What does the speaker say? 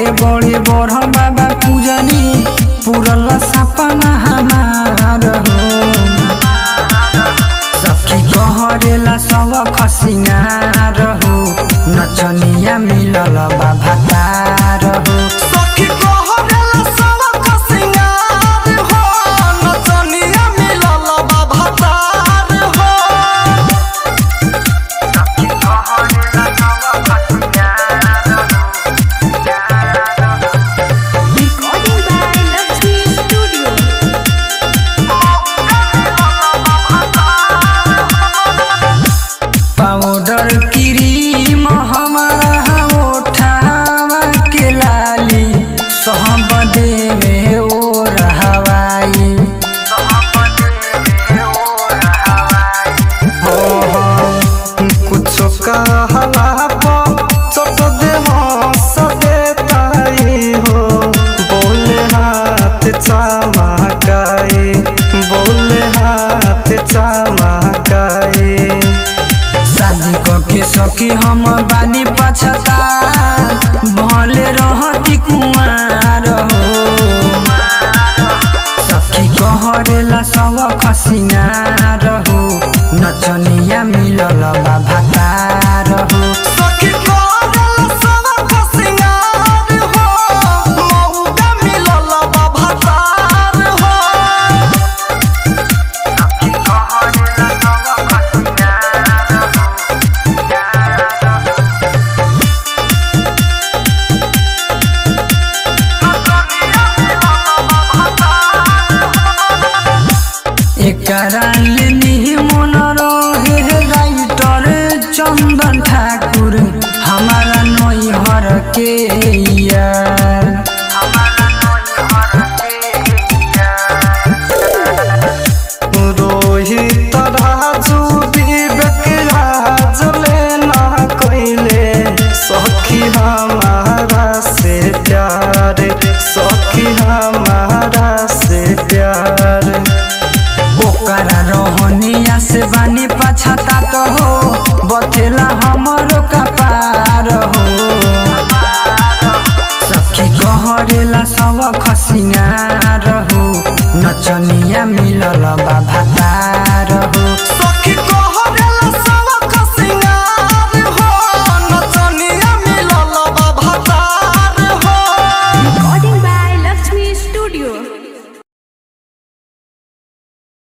बड़े बड़े बड़ बाबा पूजनी पूरल सपना हमार हो सखी कहरेला सब खसिंगार हो नचनिया मिलल बाबा तार हो सखी कहरेला सब खसिंगार हो नचनिया मिलल बा भतार हो Recording by Lakshmi Studio. Powder cream हमारा ओठावा के लाली सहब देवे ओ रहवाई हो हो कुछो कहला प चट दे हंस देताई हो बोले हाथ चमकाए बोले हाथ चमकाए शादी के सखी हम बानी पछता भले रहती कुमार हो सखी कहरेला सब खसिंगार हो नचनिया मिलल बाबा तार हो सखी कहला सब खसिंगार हो मौका मिलल बा भतार हो एकरा लेनी मन रहे राइटर चंदन ठाकुर हमारा नैहर के यार रोहित राजू विवेक राज लेना कैले सखी हमारा से प्यार सखी हमारा से प्यार ओकरा रहनिया से बानी पछता तो हो बथेला हमरो कपार हो सखी कहरेला सब खसिंगार हो नचनिया